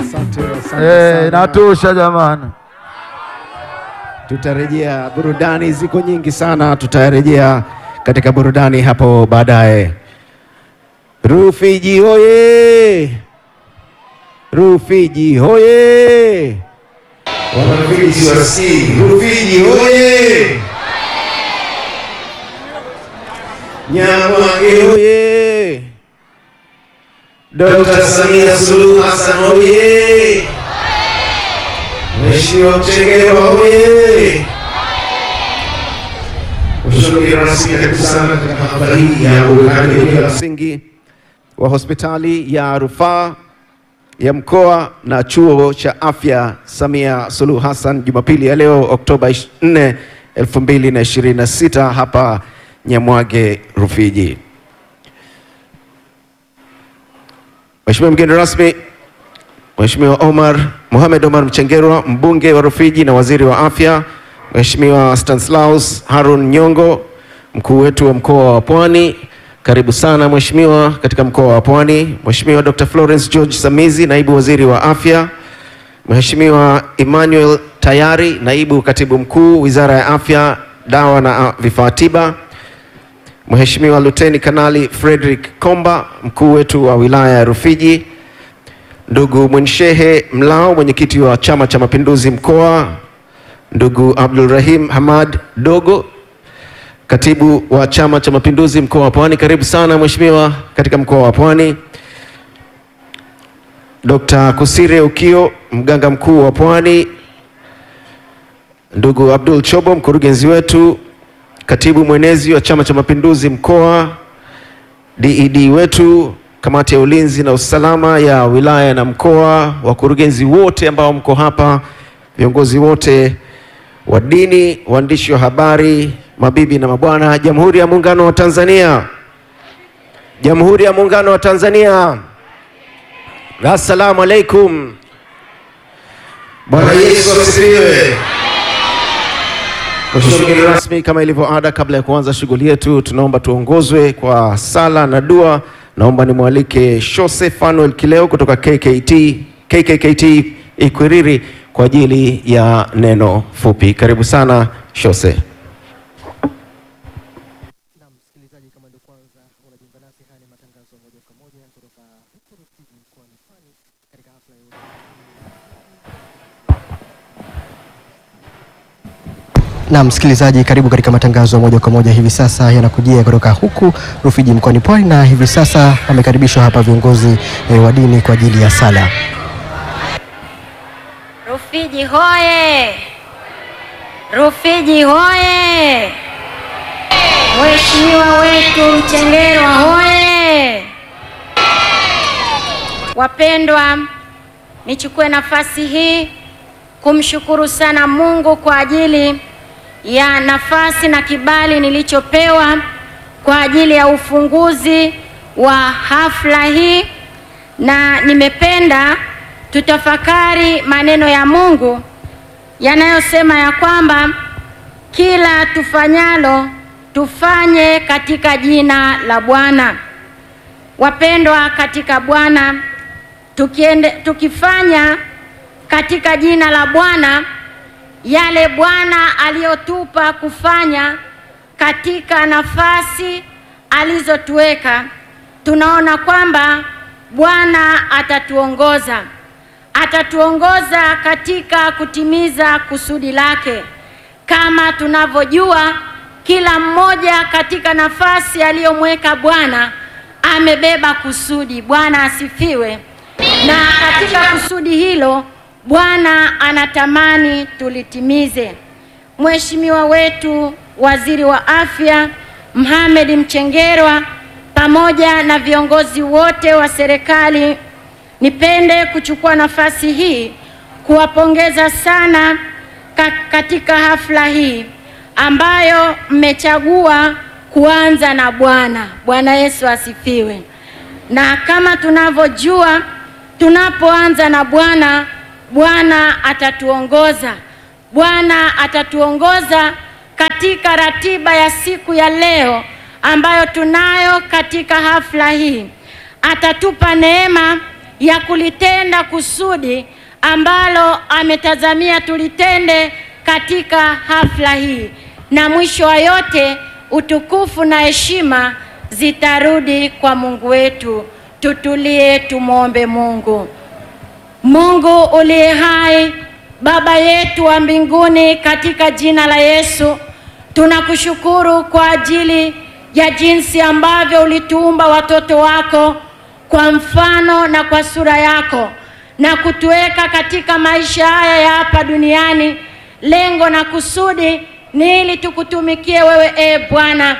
Asante, asante Eh, sana. inatosha jamani. Tutarejea burudani, ziko nyingi sana, tutarejea katika burudani hapo baadaye. Rufiji hoye! Rufiji hoye! Wanarufiji CRC, Rufiji hoye! Nyamwage hoye! Dr. Samia Suluhu Hassan hoye! Mheshimiwa Mchengerwa hoye! Mheshimiwa mgeni rasmi, karibu sana katika hafla hii ya uwekaji wa msingi wa hospitali ya rufaa ya mkoa na chuo cha afya Samia Suluhu Hassan Jumapili ya leo Oktoba 4, 2026 hapa Nyamwage Rufiji. Mheshimiwa mgeni rasmi, Mheshimiwa Omar Mohamed Omar Mchengerwa, mbunge wa Rufiji na waziri wa afya, Mheshimiwa Stanislaus Harun Nyongo, mkuu wetu wa mkoa wa Pwani, karibu sana mheshimiwa katika mkoa wa Pwani. Mheshimiwa Dr. Florence George Samizi, naibu waziri wa afya, Mheshimiwa Emmanuel Tayari, naibu katibu mkuu wizara ya afya, dawa na ah, vifaa tiba, Mheshimiwa Luteni Kanali Frederick Komba, mkuu wetu wa wilaya ya Rufiji, ndugu Mwinshehe Mlao, mwenyekiti wa Chama cha Mapinduzi mkoa, ndugu Abdul Rahim Hamad Dogo, katibu wa Chama cha Mapinduzi mkoa wa Pwani, karibu sana mheshimiwa katika mkoa wa Pwani. Dr. Kusire Ukio, mganga mkuu wa Pwani, ndugu Abdul Chobo, mkurugenzi wetu, katibu mwenezi wa Chama cha Mapinduzi mkoa, DED wetu, kamati ya ulinzi na usalama ya wilaya na mkoa, wakurugenzi wote ambao mko hapa, viongozi wote wa dini, waandishi wa habari, mabibi na mabwana, Jamhuri ya Muungano wa Tanzania, Jamhuri ya Muungano wa Tanzania, assalamu alaikum. Bwana Yesu asifiwe. Mheshimiwa mgeni rasmi, kama ilivyo ada, kabla ya kuanza shughuli yetu, tunaomba tuongozwe kwa sala na dua. Naomba nimwalike Shose Fanuel Kileo kutoka KKT, KKKT Ikwiriri kwa ajili ya neno fupi. Karibu sana Shose. Na msikilizaji, kama ndio kwanza unajiunga nasi, haya ni matangazo moja kwa moja kutoka huko Rufiji mkoani Pwani katika hafla ya na msikilizaji, karibu katika matangazo ya moja kwa moja. Hivi sasa yanakujia kutoka huku Rufiji mkoani Pwani, na hivi sasa wamekaribishwa hapa viongozi eh, wa dini kwa ajili ya sala. Rufiji hoye! Rufiji hoye! Mheshimiwa wetu Mchengerwa hoye! Wapendwa, nichukue nafasi hii kumshukuru sana Mungu kwa ajili ya nafasi na kibali nilichopewa kwa ajili ya ufunguzi wa hafla hii, na nimependa tutafakari maneno ya Mungu yanayosema ya kwamba kila tufanyalo tufanye katika jina la Bwana. Wapendwa katika Bwana, tukiende, tukifanya katika jina la Bwana yale Bwana aliyotupa kufanya katika nafasi alizotuweka, tunaona kwamba Bwana atatuongoza, atatuongoza katika kutimiza kusudi lake. Kama tunavyojua, kila mmoja katika nafasi aliyomweka Bwana amebeba kusudi. Bwana asifiwe. Na katika kusudi hilo Bwana anatamani tulitimize. Mheshimiwa wetu Waziri wa Afya Mohamed Mchengerwa pamoja na viongozi wote wa serikali, nipende kuchukua nafasi hii kuwapongeza sana ka katika hafla hii ambayo mmechagua kuanza na Bwana. Bwana Yesu asifiwe. Na kama tunavyojua, tunapoanza na Bwana, Bwana atatuongoza. Bwana atatuongoza katika ratiba ya siku ya leo ambayo tunayo katika hafla hii. Atatupa neema ya kulitenda kusudi ambalo ametazamia tulitende katika hafla hii, na mwisho wa yote utukufu na heshima zitarudi kwa Mungu wetu. Tutulie, tumwombe Mungu. Mungu uliye hai, Baba yetu wa mbinguni, katika jina la Yesu tunakushukuru kwa ajili ya jinsi ambavyo ulituumba watoto wako kwa mfano na kwa sura yako na kutuweka katika maisha haya ya hapa duniani. Lengo na kusudi ni ili tukutumikie wewe, e Bwana.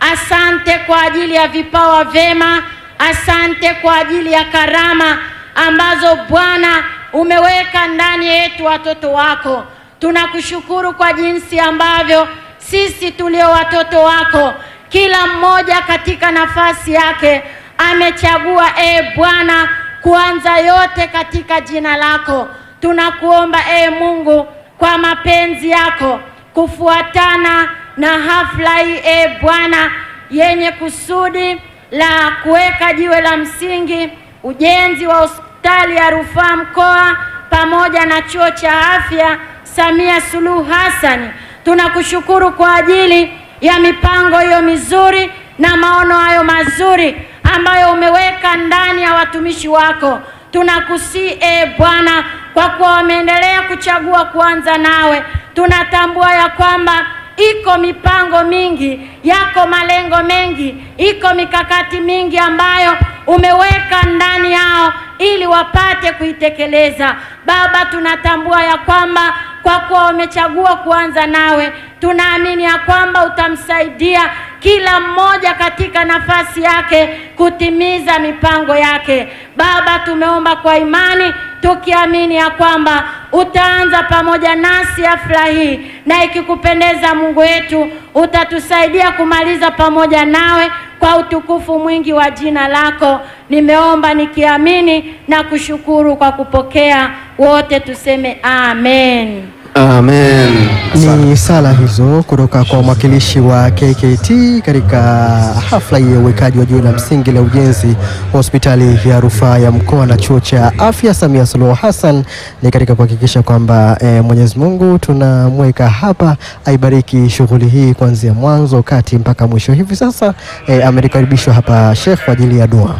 Asante kwa ajili ya vipawa vyema, asante kwa ajili ya karama ambazo Bwana umeweka ndani yetu watoto wako. Tunakushukuru kwa jinsi ambavyo sisi tulio watoto wako, kila mmoja katika nafasi yake amechagua, e Bwana, kuanza yote katika jina lako. Tunakuomba e Mungu, kwa mapenzi yako, kufuatana na hafla hii e Bwana, yenye kusudi la kuweka jiwe la msingi, ujenzi wa hospitali ya rufaa mkoa pamoja na chuo cha afya Samia Suluhu Hassan. Tunakushukuru kwa ajili ya mipango hiyo mizuri na maono hayo mazuri ambayo umeweka ndani ya watumishi wako. Tunakusii e Bwana, kwa kuwa wameendelea kuchagua kuanza nawe. Tunatambua ya kwamba iko mipango mingi, yako malengo mengi, iko mikakati mingi ambayo umeweka ndani yao ili wapate kuitekeleza. Baba, tunatambua ya kwamba kwa kuwa wamechagua kuanza nawe, tunaamini ya kwamba utamsaidia kila mmoja katika nafasi yake kutimiza mipango yake. Baba, tumeomba kwa imani tukiamini ya kwamba utaanza pamoja nasi hafla hii, na ikikupendeza Mungu wetu utatusaidia kumaliza pamoja nawe kwa utukufu mwingi wa jina lako. Nimeomba nikiamini na kushukuru kwa kupokea. Wote tuseme amen. Amen. Ni sala hizo kutoka kwa mwakilishi wa KKT katika hafla hii ya uwekaji wa jiwe la msingi la ujenzi wa hospitali ya rufaa ya mkoa na chuo cha afya Samia Suluhu Hassan, ni katika kuhakikisha kwamba e, Mwenyezi Mungu tunamweka hapa aibariki shughuli hii kuanzia mwanzo kati mpaka mwisho. Hivi sasa e, amekaribishwa hapa Sheikh kwa ajili ya dua.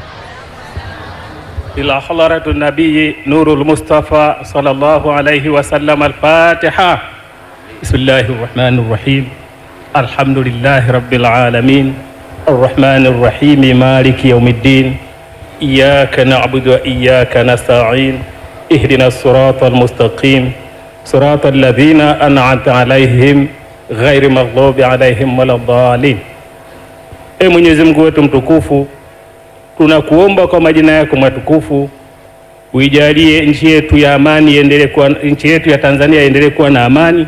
إلى حضرة النبي نور المصطفى صلى الله عليه وسلم الفاتحة بسم الله الرحمن الرحيم الحمد لله رب العالمين الرحمن الرحيم مالك يوم الدين إياك نعبد وإياك نستعين اهدنا الصراط المستقيم صراط الذين أنعمت عليهم غير مغضوب عليهم ولا الضالين E Mwenyezi Mungu wetu mtukufu tunakuomba kwa majina yako matukufu uijalie nchi yetu ya amani iendelee kuwa, nchi yetu ya Tanzania iendelee kuwa na amani.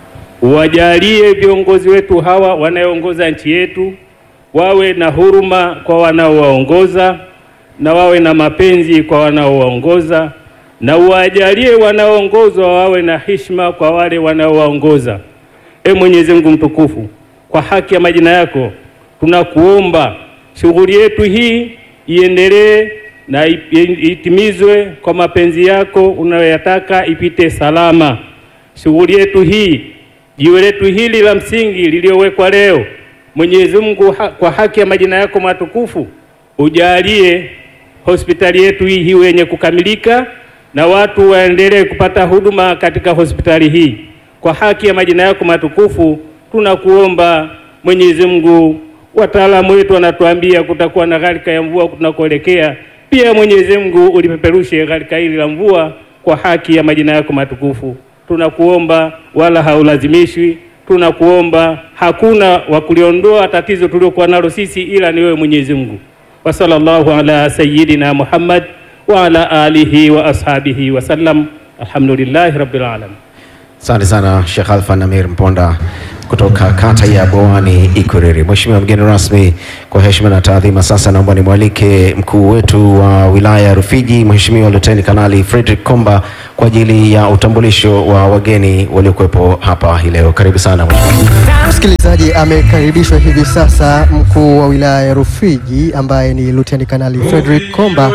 Uwajalie viongozi wetu hawa wanaoongoza nchi yetu wawe na huruma kwa wanaowaongoza na wawe na mapenzi kwa wanaowaongoza, na uwajalie wanaoongozwa wawe na heshima kwa wale wanaowaongoza. E Mwenyezi Mungu mtukufu, kwa haki ya majina yako tunakuomba shughuli yetu hii iendelee na itimizwe kwa mapenzi yako unayoyataka, ipite salama. Shughuli yetu hii, jiwe letu hili la msingi lililowekwa leo, Mwenyezi Mungu ha, kwa haki ya majina yako matukufu ujalie hospitali yetu hii hiwe yenye kukamilika na watu waendelee kupata huduma katika hospitali hii. Kwa haki ya majina yako matukufu tunakuomba Mwenyezi Mungu wataalamu wetu wanatuambia kutakuwa na gharika ya mvua tunakoelekea. Pia Mwenyezi Mungu ulipeperushe gharika hili la mvua kwa haki ya majina yako matukufu. Tunakuomba, wala haulazimishwi. Tunakuomba, hakuna wa kuliondoa tatizo tuliokuwa nalo sisi ila ni wewe Mwenyezi Mungu. Wa sallallahu ala sayyidina Muhammad wa ala alihi wa ashabihi wa sallam. Alhamdulillahi rabbil alamin. Asante sana Sheikh Alfan Amir Mponda kutoka kata ya Bowani Ikuriri. Mheshimiwa mgeni rasmi, kwa heshima na taadhima, sasa naomba nimwalike mkuu wetu wa wilaya ya Rufiji, Mheshimiwa Luteni Kanali Frederick Komba kwa ajili ya utambulisho wa wageni waliokuwepo hapa hii leo. Karibu sana mheshimiwa. Msikilizaji, amekaribishwa hivi sasa mkuu wa wilaya ya Rufiji ambaye ni Luteni Kanali Frederick Komba kwa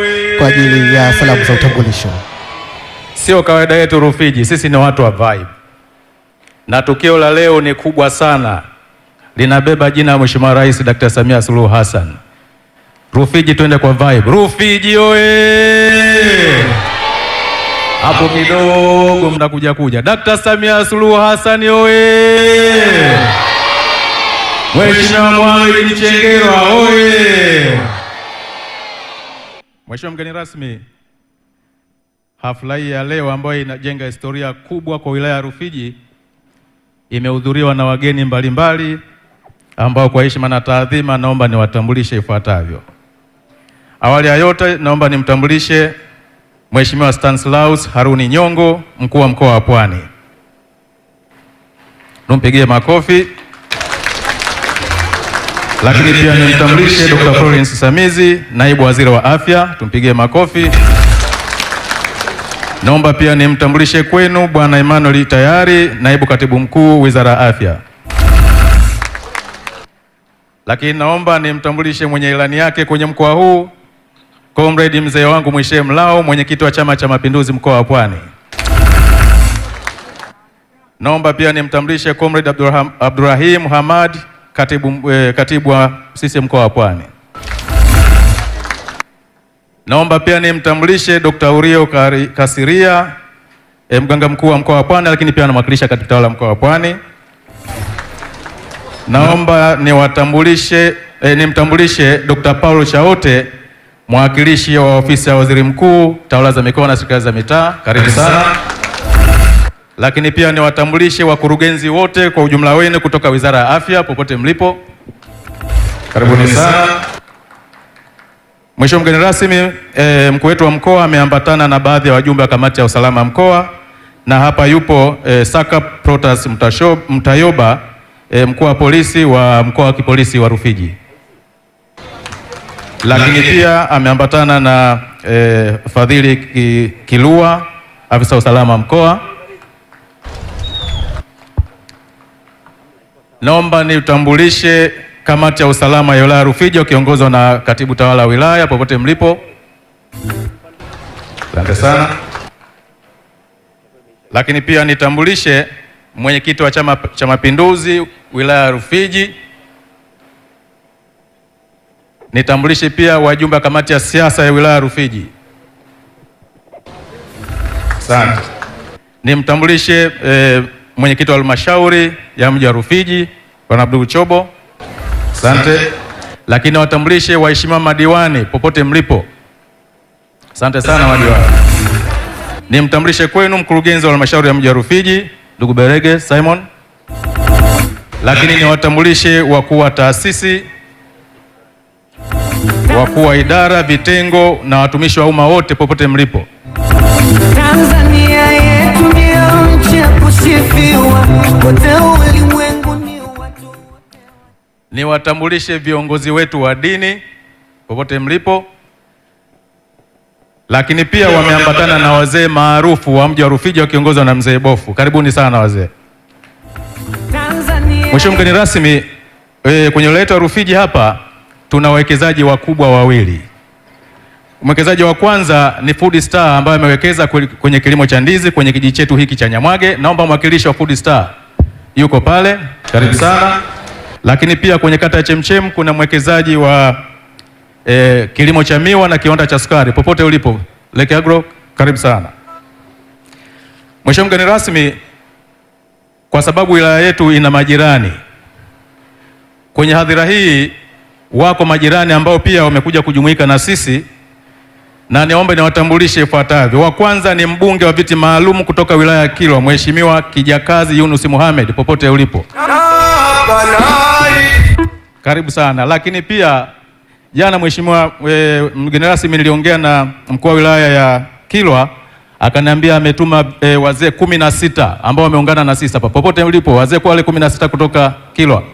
kwa ajili ya salamu za utambulisho. Sio kawaida yetu Rufiji, sisi ni watu wa vibe, na tukio la leo ni kubwa sana, linabeba jina la Mheshimiwa Rais Dr. Samia Suluhu Hassan. Rufiji, twende kwa vibe. Rufiji oye! Hapo kidogo mnakuja kuja. Dr. Samia Suluhu Hassan oye! Mheshimiwa Mohamed Mchengerwa oye! Mheshimiwa mgeni rasmi, hafla hii ya leo ambayo inajenga historia kubwa kwa wilaya ya Rufiji imehudhuriwa na wageni mbalimbali ambao kwa heshima na taadhima naomba niwatambulishe ifuatavyo. Awali ya yote naomba nimtambulishe Mheshimiwa Stanislaus Haruni Nyongo, mkuu wa mkoa wa Pwani. Tumpigie makofi. Lakini pia nimtambulishe Dr. Florence Samizi, naibu waziri wa afya, tumpigie makofi. Naomba pia nimtambulishe kwenu Bwana Emmanuel Tayari, naibu katibu mkuu wizara ya afya. Lakini naomba nimtambulishe mwenye ilani yake kwenye mkoa huu Comrade mzee wangu Mwishe Mlao, mwenyekiti wa Chama cha Mapinduzi mkoa wa Pwani. Naomba pia nimtambulishe Comrade Abdurrahim, Abdurrahim Hamad, katibu, eh, katibu wa CCM mkoa wa Pwani. Naomba pia nimtambulishe Dr. Urio Kari- Kasiria, eh, mganga mkuu wa mkoa wa Pwani, lakini pia anamwakilisha katibu tawala mkoa wa Pwani. Naomba niwatambulishe eh, nimtambulishe Dr. Paulo Chaote mwakilishi wa ofisi ya waziri mkuu tawala za mikoa na serikali za mitaa, karibu sana. Lakini pia niwatambulishe wakurugenzi wote kwa ujumla wenu kutoka wizara ya afya popote mlipo, karibuni sana. Mheshimiwa mgeni rasmi, e, mkuu wetu wa mkoa ameambatana na baadhi ya wajumbe wa kamati ya usalama ya mkoa na hapa yupo e, Saka Protas Mtasho- Mtayoba e, mkuu wa polisi wa mkoa wa kipolisi wa Rufiji lakini pia ameambatana na eh, Fadhili Ki- Kilua, afisa usalama mkoa. Naomba nitambulishe kamati ya usalama ya wilaya ya Rufiji wakiongozwa na katibu tawala wa wilaya popote mlipo. Asante sana. Lakini pia nitambulishe mwenyekiti wa Chama cha Mapinduzi wilaya ya Rufiji Nitambulishe pia wajumbe wa kamati ya siasa ya wilaya ya Rufiji. Asante. Nimtambulishe eh, mwenyekiti wa halmashauri ya mji wa Rufiji Bwana Abdul Chobo. Asante. Lakini watambulishe waheshimiwa madiwani popote mlipo. Asante sana madiwani. Nimtambulishe kwenu mkurugenzi wa halmashauri ya mji wa Rufiji ndugu Berege Simon. Lakini niwatambulishe wakuu wa taasisi wakuu wa idara, vitengo na watumishi wa umma wote popote mlipo. Tanzania yetu ndio nchi ya kusifiwa kote ulimwenguni watu Niwatambulishe viongozi wetu wa dini popote mlipo, lakini pia wameambatana na wazee maarufu wa mji wa Rufiji wakiongozwa na mzee Bofu. Karibuni sana wazee. Tanzania Mheshimiwa mgeni rasmi, e, kwenye wilaya yetu ya Rufiji hapa tuna wawekezaji wakubwa wawili. Mwekezaji wa kwanza ni Food Star ambaye amewekeza kwe- kwenye kilimo cha ndizi kwenye kijiji chetu hiki cha Nyamwage. Naomba mwakilishi wa Food Star yuko pale, karibu sana. Lakini pia kwenye kata ya Chemchem kuna mwekezaji wa e, kilimo cha miwa na kiwanda cha sukari. Popote ulipo Lake Agro, karibu sana. Mheshimiwa mgeni rasmi, kwa sababu wilaya yetu ina majirani kwenye hadhira hii wako majirani ambao pia wamekuja kujumuika na sisi, na niombe niwatambulishe ifuatavyo. Wa kwanza ni mbunge wa viti maalum kutoka wilaya ya Kilwa, Mheshimiwa Kijakazi Yunus Mohamed, popote ulipo, karibu sana. Lakini pia jana, Mheshimiwa e, mgeni rasmi, niliongea na mkuu wa wilaya ya Kilwa akaniambia ametuma e, wazee kumi na sita ambao wameungana na sisi hapa. Popote ulipo, wazee kwa wale kumi na sita kutoka Kilwa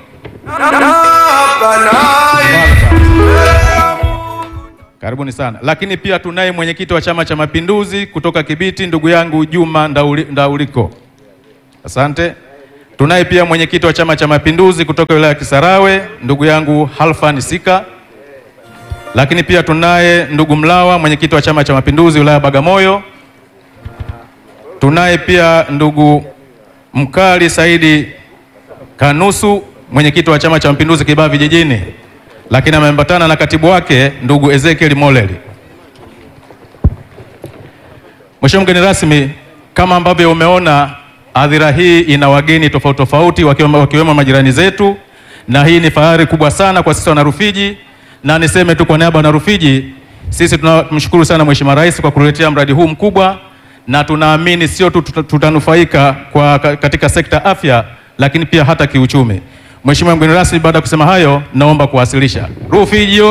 Karibuni sana. Lakini pia tunaye mwenyekiti wa Chama cha Mapinduzi kutoka Kibiti, ndugu yangu Juma Ndauli, Ndauliko. Asante. Tunaye pia mwenyekiti wa Chama cha Mapinduzi kutoka wilaya ya Kisarawe, ndugu yangu Halfan Sika. lakini pia tunaye ndugu Mlawa, mwenyekiti wa Chama cha Mapinduzi wilaya ya Bagamoyo. Tunaye pia ndugu Mkali Saidi Kanusu, mwenyekiti wa Chama cha Mapinduzi Kibaha Vijijini, lakini ameambatana na katibu wake ndugu Ezekiel Moleli. Mheshimiwa mgeni rasmi, kama ambavyo umeona hadhira hii ina wageni tofauti tofauti wakiwemo, wakiwemo majirani zetu, na hii ni fahari kubwa sana kwa sisi Wanarufiji, na niseme tu kwa niaba ya Wanarufiji, sisi tunamshukuru sana Mheshimiwa Rais kwa kuletea mradi huu mkubwa, na tunaamini sio tu tuta- tutanufaika kwa ka- katika sekta afya, lakini pia hata kiuchumi. Mheshimiwa mgeni rasmi, baada ya kusema hayo, naomba kuwasilisha Rufiji